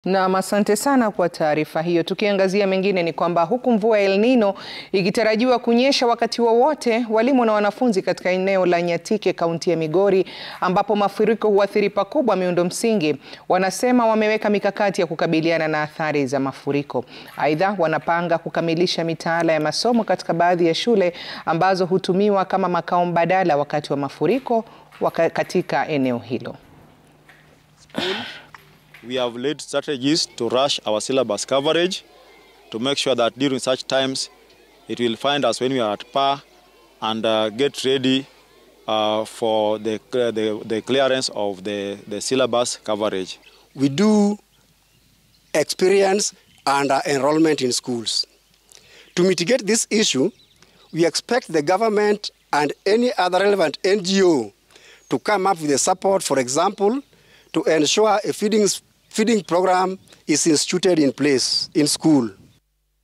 Naam, asante sana kwa taarifa hiyo. Tukiangazia mengine ni kwamba huku mvua ya El Nino ikitarajiwa kunyesha wakati wowote wa walimu na wanafunzi katika eneo la Nyatike kaunti ya Migori ambapo mafuriko huathiri pakubwa miundo msingi, wanasema wameweka mikakati ya kukabiliana na athari za mafuriko. Aidha, wanapanga kukamilisha mitaala ya masomo katika baadhi ya shule ambazo hutumiwa kama makao mbadala wakati wa mafuriko waka katika eneo hilo. We have laid strategies to rush our syllabus coverage to make sure that during such times it will find us when we are at par and uh, get ready uh, for the, the, the clearance of the, the syllabus coverage. We do experience and uh, enrollment in schools. To mitigate this issue, we expect the government and any other relevant NGO to come up with a support, for example, to ensure a feeding feeding program is instituted in place in school.